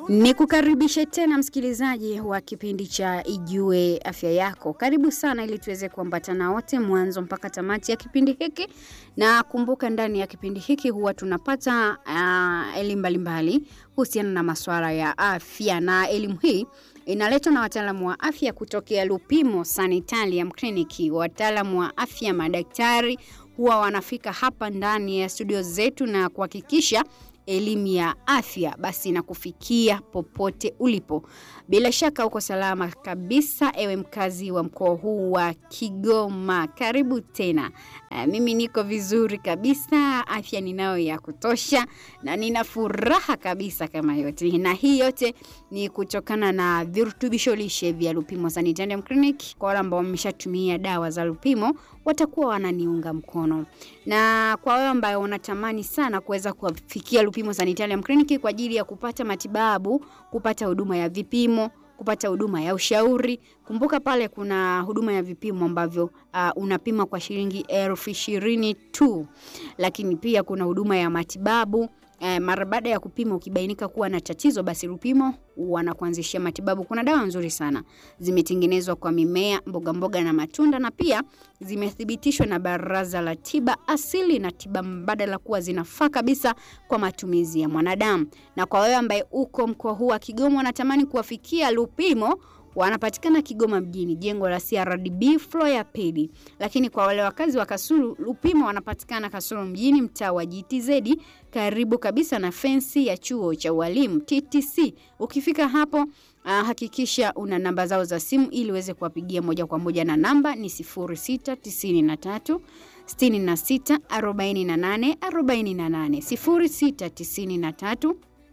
Ni kukaribishe tena msikilizaji wa kipindi cha Ijue Afya Yako. Karibu sana ili tuweze kuambatana wote mwanzo mpaka tamati ya kipindi hiki, na kumbuka, ndani ya kipindi hiki huwa tunapata uh, elimu mbalimbali kuhusiana na masuala ya afya, na elimu hii inaletwa na wataalamu wa afya kutokea Lupimo Sanitarium Clinic. Wataalamu wa afya, madaktari huwa wanafika hapa ndani ya studio zetu na kuhakikisha elimu ya afya basi na kufikia popote ulipo. Bila shaka uko salama kabisa, ewe mkazi wa mkoa huu wa Kigoma, karibu tena. Uh, mimi niko vizuri kabisa, afya ninayo ya kutosha na nina furaha kabisa kama yote, na hii yote ni kutokana na virutubisho lishe vya Lupimo Sanitarium Clinic. Kwa wale ambao wameshatumia dawa za Lupimo watakuwa wananiunga mkono, na kwa wale ambao wanatamani sana kuweza kufikia Lupimo Sanitarium Clinic kwa ajili ya kupata matibabu, kupata huduma ya vipimo kupata huduma ya ushauri. Kumbuka pale kuna huduma ya vipimo ambavyo uh, unapima kwa shilingi elfu ishirini tu, lakini pia kuna huduma ya matibabu Eh, mara baada ya kupima ukibainika kuwa na tatizo, basi Lupimo wanakuanzishia matibabu. Kuna dawa nzuri sana zimetengenezwa kwa mimea, mboga mboga na matunda, na pia zimethibitishwa na Baraza la Tiba Asili na Tiba Mbadala kuwa zinafaa kabisa kwa matumizi ya mwanadamu. Na kwa wewe ambaye uko mkoa huu wa Kigoma unatamani kuwafikia Lupimo wanapatikana Kigoma mjini, jengo la CRDB floor ya pili. Lakini kwa wale wakazi wa Kasulu, Lupimo wanapatikana Kasulu mjini, mtaa wa GTZ, karibu kabisa na fensi ya chuo cha ualimu TTC. Ukifika hapo, uh, hakikisha una namba zao za simu ili uweze kuwapigia moja kwa moja, na namba ni 0693 66 48 48 0693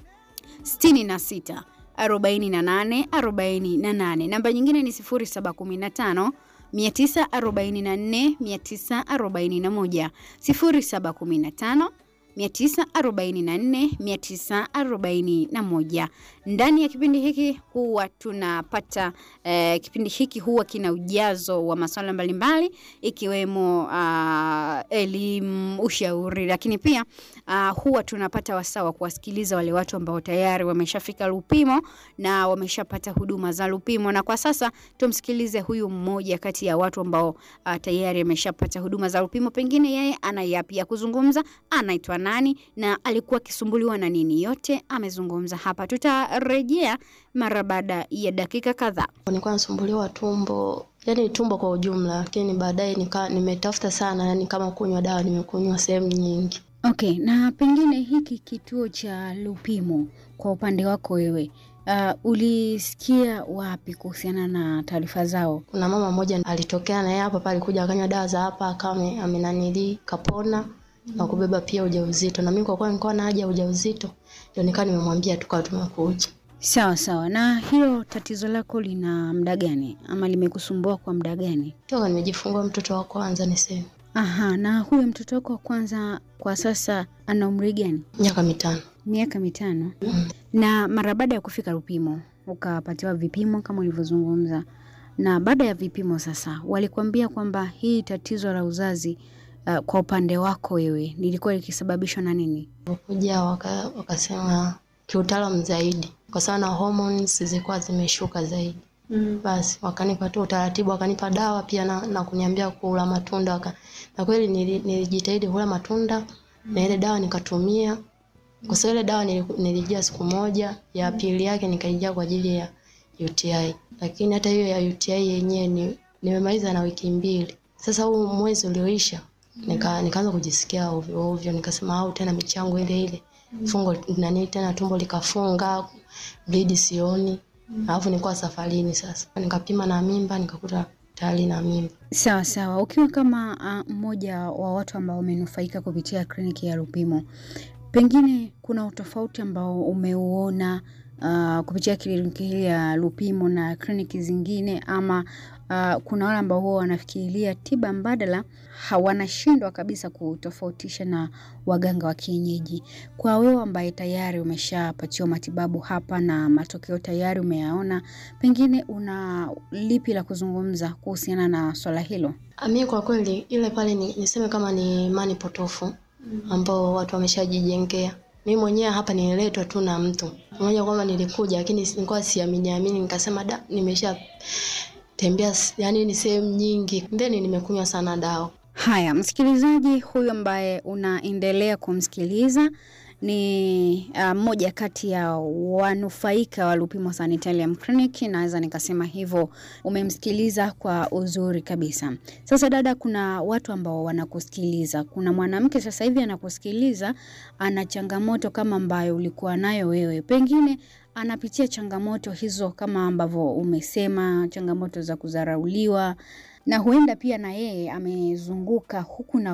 66 48 48. Namba nyingine ni 0715 944 941 0715 944 941. Ndani ya kipindi hiki huwa tunapata eh, kipindi hiki huwa kina ujazo wa masuala mbalimbali ikiwemo uh, elimu, ushauri, lakini pia uh, huwa tunapata wasaa wa kuwasikiliza wale watu ambao tayari wameshafika Lupimo na wameshapata huduma za Lupimo. Na kwa sasa tumsikilize huyu mmoja kati ya watu ambao uh, tayari ameshapata huduma za Lupimo, pengine yeye ana yapi ya kuzungumza, anaitwa nani na alikuwa akisumbuliwa na nini, yote amezungumza hapa. Tutarejea mara baada ya dakika kadhaa. Nilikuwa nasumbuliwa tumbo, yani tumbo kwa ujumla, lakini baadaye nika nimetafuta sana, yani kama kunywa dawa, nimekunywa sehemu nyingi. Okay, na pengine hiki kituo cha Lupimo kwa upande wako wewe Uh, ulisikia wapi kuhusiana na taarifa zao? Kuna mama mmoja alitokea na yeye hapa pale, alikuja akanywa dawa za hapa, kama amenanili kapona na kubeba pia ujauzito, na mimi kwa kuwa nilikuwa na haja ya ujauzito, ndio nikawa nimemwambia tukawa tumekuja. Sawa sawa. Na hilo tatizo lako lina muda gani ama limekusumbua kwa muda gani? Toka nimejifungua mtoto wa kwanza niseme. Aha, na huyo mtoto wako wa kwanza kwa sasa ana umri gani? Miaka mitano. Miaka mitano. Mm. Na mara baada ya kufika Lupimo ukapatiwa vipimo kama ulivyozungumza, na baada ya vipimo sasa walikwambia kwamba hii tatizo la uzazi uh, kwa upande wako wewe lilikuwa likisababishwa na nini? Kuja waka, wakasema kiutaalamu zaidi, kwa sababu na hormones zilikuwa zimeshuka zaidi. Mm. Basi wakanipa tu utaratibu, wakanipa dawa pia na, na kuniambia kula matunda waka, na kweli nili- nilijitahidi kula matunda na ile dawa nikatumia, kwa sababu ile dawa nili- nilijia siku moja, ya pili yake nikaijia kwa ajili ya UTI, lakini hata hiyo ya UTI yenyewe ni, nimemaliza na wiki mbili. Sasa huu mwezi ulioisha nika nikaanza kujisikia ovyo ovyo, nikasema au tena michango ile ile fungo nani tena tumbo likafunga, bleed sioni, alafu nilikuwa safarini. Sasa nikapima na mimba, nikakuta tayari na mimba. Sawa sawa. Ukiwa kama uh, mmoja wa watu ambao wamenufaika kupitia kliniki ya Lupimo, pengine kuna utofauti ambao umeuona uh, kupitia kliniki hii ya Lupimo na kliniki zingine ama uh, kuna wale ambao huwa wanafikiria tiba mbadala hawanashindwa kabisa kutofautisha na waganga wa kienyeji. Kwa wewe ambaye tayari umeshapatiwa matibabu hapa na matokeo tayari umeyaona, pengine una lipi la kuzungumza kuhusiana na swala hilo? Mimi kwa kweli ile pale ni, niseme kama ni imani potofu ambao watu wameshajijengea mimi mwenyewe hapa nililetwa tu na mtu mmoja, kwamba nilikuja, lakini nilikuwa siamini amini, nikasema da, nimesha tembea yani ni sehemu nyingi, then nimekunywa sana dawa. Haya, msikilizaji huyu ambaye unaendelea kumsikiliza ni mmoja uh, kati ya wanufaika wa Lupimo Sanitarium Clinic, naweza nikasema hivyo. Umemsikiliza kwa uzuri kabisa. Sasa dada, kuna watu ambao wanakusikiliza. Kuna mwanamke sasa hivi anakusikiliza, ana changamoto kama ambayo ulikuwa nayo wewe, pengine anapitia changamoto hizo kama ambavyo umesema, changamoto za kudharauliwa na huenda pia na yeye amezunguka huku na